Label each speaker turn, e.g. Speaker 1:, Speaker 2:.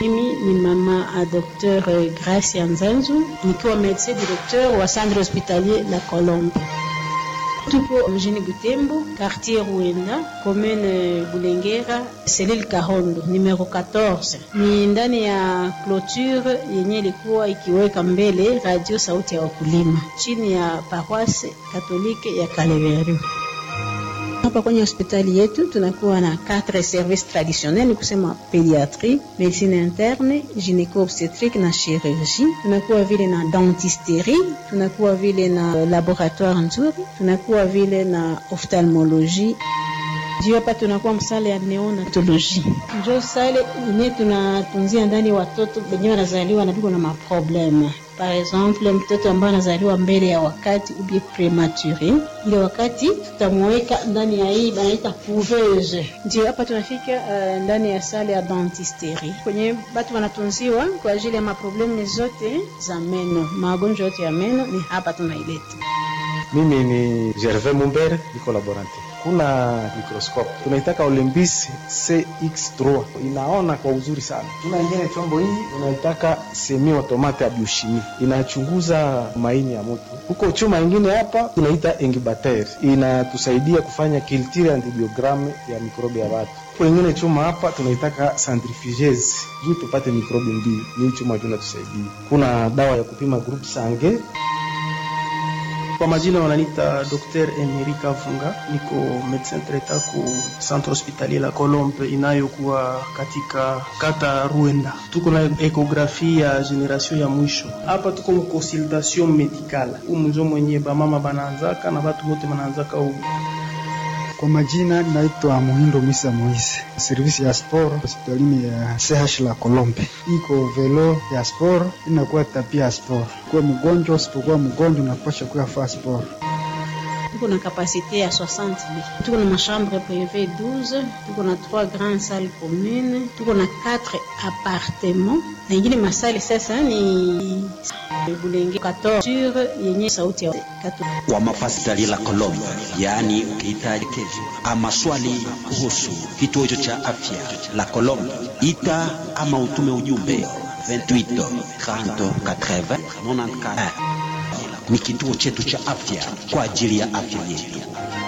Speaker 1: Mimi ni mama a Dr Gracia Nzanzu nikiwa medecin directeur wa centre hospitalier La Colombe. Tupo mjini Butembo, quartier Ruenda, commune Bulengera, selile Kahondo, numero 14. Ni ndani ya clôture yenye ilikuwa ikiweka mbele radio sauti ya wakulima chini ya paroisse katolike ya Kaleveru. Hapa kwenye hospitali yetu tunakuwa na quatre services traditionnels, ni kusema pediatrie, medicine interne, gynéco obstetrique na chirurgie. Tunakuwa vile na dentisterie, tunakuwa vile na laboratoire nzuri, tunakuwa vile na ophtalmologie juu hapa tunakuwa msale ya neonatologie, njo sale yenye tunatunzia ndani watoto wenye wanazaliwa napiko na maprobleme. Par exemple, mtoto ambaye anazaliwa mbele ya wakati ubie premature, ile wakati tutamweka ndani ya hii banaita couveuse. Ndio hapa tunafika uh, ndani ya sale ya dentisterie kwenye batu wanatunziwa kwa ajili ya maprobleme zote za meno, magonjwa yote ya meno ni hapa tunaileta.
Speaker 2: Mimi ni Gervais Mumbere, niko laborante. Kuna microscope tunaitaka Olympus CX3 inaona kwa uzuri sana. Tuna ingine chombo hii unaitaka semi automate ya biochimie inachunguza maini ya mtu. Huko chuma ingine hapa tunaita incubateur inatusaidia kufanya culture antibiogramme ya mikrobi ya watu. Huko ingine chuma hapa tunaitaka centrifugeuse juu tupate mikrobi mbili. Ni chuma juu inatusaidia. Kuna dawa ya kupima group sange
Speaker 3: kwa majina wananita Dr. Emerika Funga, niko medecin traitant ku centre hospitalier la Colombe inayokuwa katika kata Ruenda. Tuko na ekografi ya generation ya mwisho hapa, tuko mu consultation medicale umunjo mwenye bamama banaanzaka na batu bote banaanzaka u
Speaker 4: kwa majina naitwa Muhindo Misa Moise, servisi ya sport hospitalini ya CH la Kolombe. Iko velo ya sport inakuwa tapia ya sport. Kuwa mgonjwa usipokuwa mgonjwa unapasha kuya faa sport.
Speaker 1: Tuko na kapasite ya 60 lits. Tuko na machambre privé 12, tuko na 3 grandes salles communes, tuko na 4 appartements. Na ingine masali sasa ni Bulenge 14 yenye sauti ya
Speaker 5: wa mafasitali la Kolombe, yaani ukihitaji kesho ama swali kuhusu kituo hicho cha afya la Kolombe, ita ama utume ujumbe 28 30 80 94. Ni kituo chetu cha afya kwa ajili ya afya yetu.